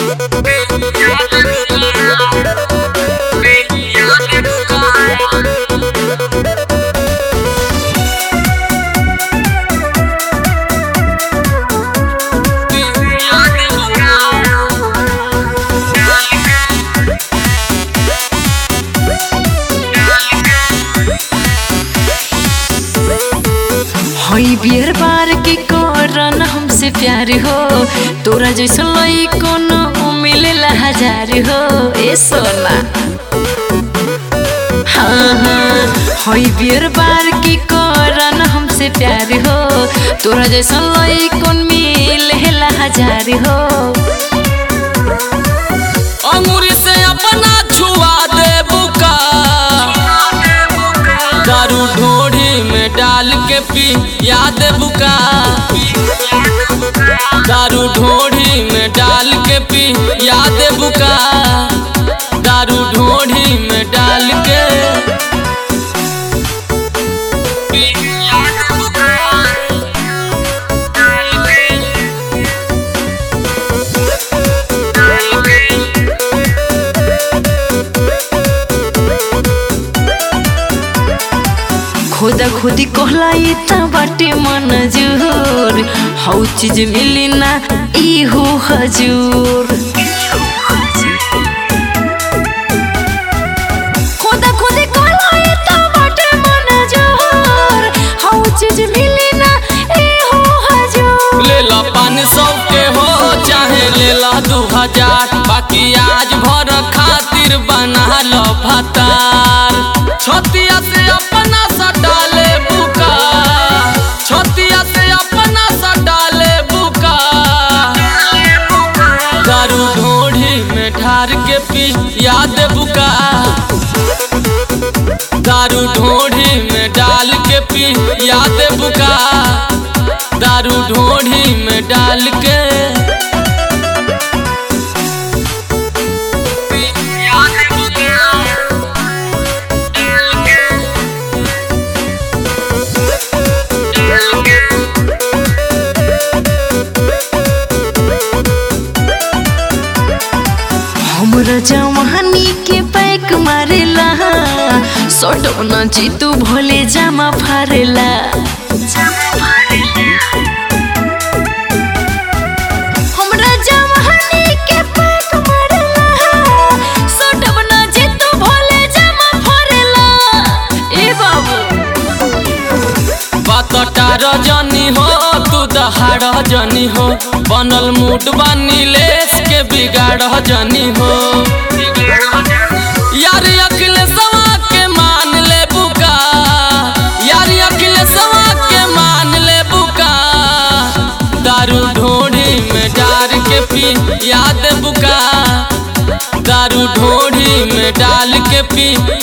हई beer bar के करन हमसे प्यार हो तोरा जैसा लई कोनो मिलेला हजार हो ए सोना हाँ हाँ हई बियर बार के करन हमसे प्यार हो तोरा जैसा लई कौन मिलेला हजार हो अंगूरी से अपना छुआ दे बुका दारू ढोढ़ी में डाल के पी याद बुका दारू ढोढ़ी में डाल के पी याद बुका दारू ढोढ़ी में डाल के पी याद बुका खुदा खुदी कहलाई त बाटे मन जुर हौ चीज मिली ना ई हो हजूर खुदा खुदी कहलाई त बाटे मन जुर हौ चीज मिली ना ई हो हजूर लेला पाँच सौ के हो चाहे लेला दू हजार बाकी आज भर खातिर बना लो भतार छतिया से अपना सटाले बुका छतिया से अपना सटाले बुका दारू ढोढ़ी में ढार के पी याद बुका दारू ढोढ़ी में डाल के पी याद बुका दारू ढोढ़ी में डाल के हमरा जवानी के पैक मारेला सटो न जीतू भोले जामा फारेला हमरा जवानी के पैक मारेला सटो न जीतू भोले जामा फारेला ए बाबू बतटा रजनी हो तू दहाड़ जनी हो बनल मूड बानी लेस के बिगाड़ जनी हो यार अखिलेशवा के मान ले बुका यार अखिलेशवा के मान ले बुका दारू ढोढ़ी में डाल के पी याद बुका दारू ढोढ़ी में डाल के पी